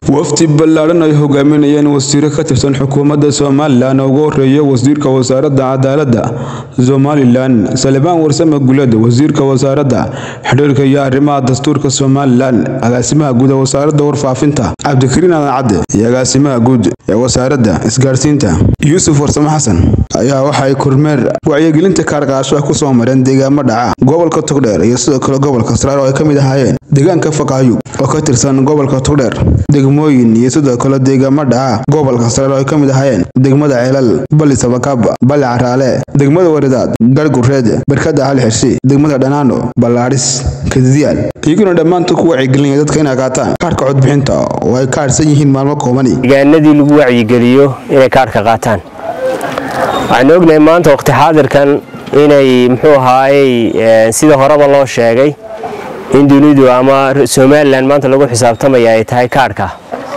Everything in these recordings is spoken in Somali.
wafdi ballaadhan ay hogaaminayeen wasiiro ka tirsan xukuumadda somalilan oo ugu horeeya wasiirka wasaaradda cadaaladda somalilan salebaan warsame guled wasiirka wasaaradda xidhiirka iyo arrimaha dastuurka somalilan agaasimaha guud ee wasaaradda warfaafinta cabdikariin aadan cadde iyo agaasimaha guud ee wasaaradda isgaarsiinta yuusuf warsame xasan ayaa waxa ay kormeer wacyigelinta kaarqaasho ku soo mareen deegaamo dhaca gobolka togdheer iyo sidoo kale gobolka saraar oo ay ka mid ahaayeen deegaanka faqaayub oo ka tirsan gobolka togdheer degmooyin iyo sidoo kale deegaamo dhaca gobolka saraar oo ay ka mid ahaayeen degmada ceelal bali sabakab bali caraale degmada waridaad gargureed barkada cali xirsi degmada dhanaano ballaadhis kadidiyaal iyaguna dhammaanta ku wacyigelinaya dadka inay qaataan kaarhka codbixinta oo ay ka harsan yihiin maalmo koobani deegaanadii lagu wacyigeliyo inay kaarhka qaataan waxaan ognahay maanta waqti xaadirkan inay muxuu ahaayey sida horeba loo sheegay in dunidu ama somalilan maanta lagu xisaabtamaya ay tahay kaarhka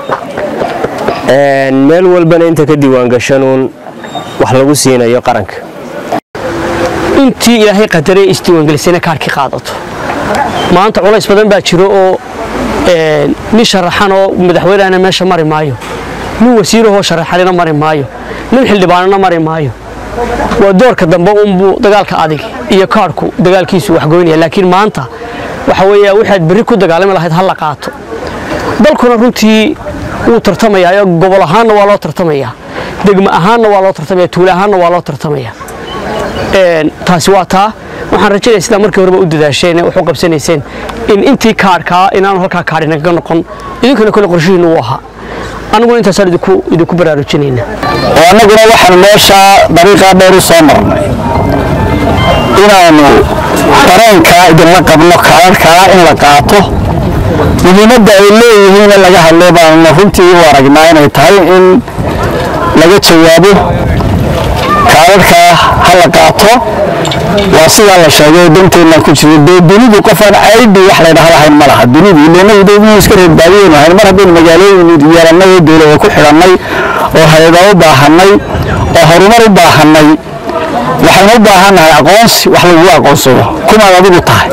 meel walbana inta ka diiwaangashanuun wax lagu siinayo qaranka intii ilaahay qadaree isdiiwaangelisayna kaarhkii qaadato maanta culays badan baa jiro oo nin sharaxan oo madaxweynehana meesha mari maayo nin wasiirahoo sharaxanina mari maayo nin xildhibaanana mari maayo waa doorka dambe unbuu dagaalka adig iyo kaarhku dagaalkiisu waxgoynaya laakiin maanta waxa weeye waxaad berri ku dagaalami lahayd ha la qaato dalkuna runtii wuu tartamayaa gobol ahaanna waa loo tartamayaa degmo ahaanna waa loo tartamaya tuule ahaanna waa loo tartamaya taasi waa taa waxaan rajaynaya sidaa markii horeba u dadaasheen wax u qabsanayseen in intii kaarhkaa inaanu halkaa kaadhi nagaga noqon idinkana kole qorshihiinnu uu ahaa annaguna intaasaan idinku baraarujinayna oo annaguna waxaanu meeshaa dariiqaa dheer u soo marnay inaannu dareenkaa idinla qabno kaararkaa in la qaato muhiimadda ay leeyihiin in laga hadlo baanuna runtii u aragnaa inay tahay in laga jawaabo kaararkaa ha la qaato waa sidaa la sheegay danteenna ku jiro dee dunidu qofaan aidhi wax laydhaha lahayn ma laha dunidu ileenahu iska reerbaadiyeynu ahayn mar haddaynu magaalooyin yeelannay oo dowlada ku xidhannay oo hayada u baahannay oo horumar u baahannay waxaynu u baahannahay aqoonsi wax lagugu aqoonsado kumaad adigu tahay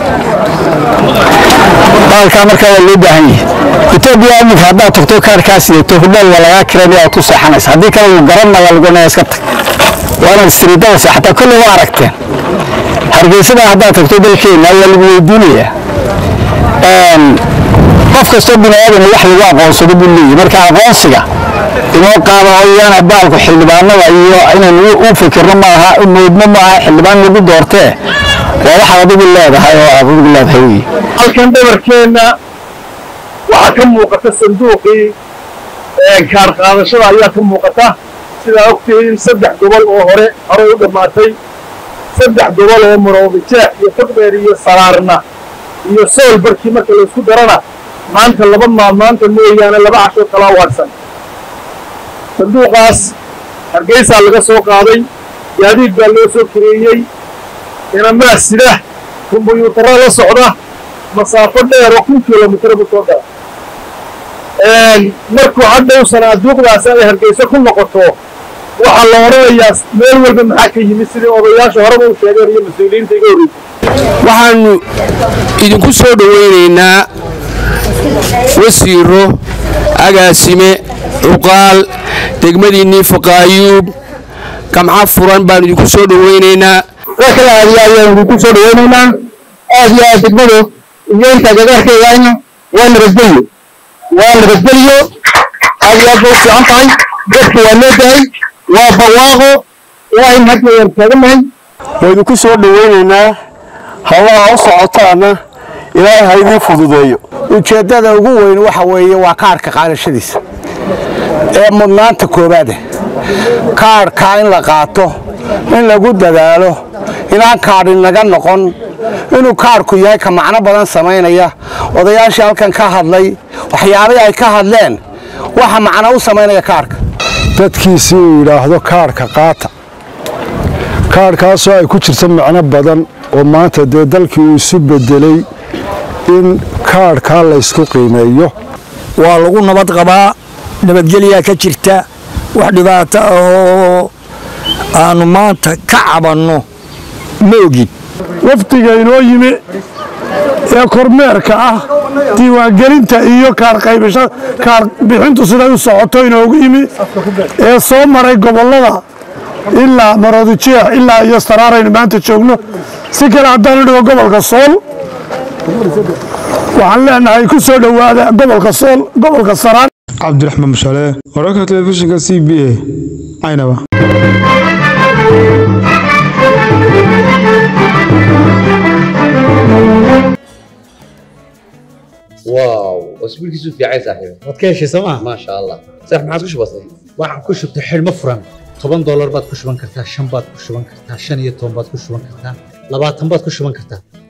baalkaa markaa waa loo baahan yahay etoobiya iminka haddaad tagto kaarkaa sidato hudheel waa lagaa kiranaya aad ku seexanaysa haddii kale wuu garanaya lagunaya iska tag waa inaad istiriidada seexataa kolley waa aragteen hargeysada haddaad tagto dalkeenna waa lagu weydiinayaa qof kastoo bini aadan wax lagu aqoonsado buu leeyahy marka aqoonsiga inoo qaada oo yaana baalku xildhibaanada iyo inaynu u fikirno maaha moodno maaha xildhibaan lagu doortee waa waxaad adigu leedahay oo aad adigu leedahay wey halkan dhabarkeenna waxaa ka muuqata sanduuqii kaar qaadashada ayaa ka muuqata sidaa ogtihiin saddex gobol oo hore horey u dhammaatay saddex gobol oo maroobijeex iyo togdheer iyo saraarna iyo sool barkii marka laysku darana maanta laba maalmaanta mooyaane laba cashoo kalaa waadsan sanduuqaas hargeysaa laga soo qaaday gaadiid baa loo soo kareeyey inamaa sida kumbuyuutarra la socda masaafo dheer oo kun kilomitr buu soo gala markuu hadhow sanaaduuqdaasi ay hargeyso ku noqoto waxaa la odhanayaa meel walba maxaa ka yimid sidii odayaasha horeba u sheegeen iyo mas-uuliyiinta iga horreysay waxaannu idinku soo dhowaynaynaa wasiiro agaasime cuqaal degmadiinnii faqaayuub gamca furan baannu idinku soo dhowaynaynaa kala aadiya ayaan idinku soo dhawaynaynaa aad iyo aad degmadu iyo inta gagaarkeedaayna waa nabadgelyo waa nabadgelyo aad iyo aad bay u fiican tahay dadka waa loo dahay waa barwaaqo ilaahay hadda waan taaganahay waa idinku soo dhawaynaynaa hawlaha u socotaana ilaahay ha idiin fududeeyo ujeeddada ugu weyn waxa weeye waa kaarhka qaadashadiisa ee mudnaanta koowaada kaarhkaa in la qaato in lagu dadaalo inaan kaadhi naga noqon inuu kaarhku yahay ka macno badan samaynaya odayaashii halkan ka hadlay waxyaabihii ay ka hadleen waxa macno u samaynaya kaarhka dadkiisii uu yidhaahdo kaarhka qaata kaarhkaasoo ay ku jirta macno badan oo maanta dee dalkii uu isu beddelay in kaarhkaa laysku qiimeeyo waa lagu nabad qabaa nabadgelyaa ka jirta wax dhibaato ahoo aannu maanta ka cabanno ma ogin wafdiga inoo yimi ee kormeerka ah diiwaangelinta iyo kaar bixintu siday u socoto inoogu yimi ee soo maray gobollada ilaa maroodijeex ilaa iyo saraaraynu maanta joogno si kale haddaanu dhigo gobolka sool waxaan leenahay ku soo dhowaada gobolka sool gobolka saraan cabdiraxmaan mashale wararka telefishinka c b a caynaba واو اسبوعك في عين صاحبي waad ka heshay sooma ما شاء الله صح ما عاد بسيط waxaan ku shubtay xidhmo furan toban doolar baad ku shuban kartaa shan baad ku shuban kartaa shan iyo toban baad ku shuban kartaa labaatan baad ku shuban kartaa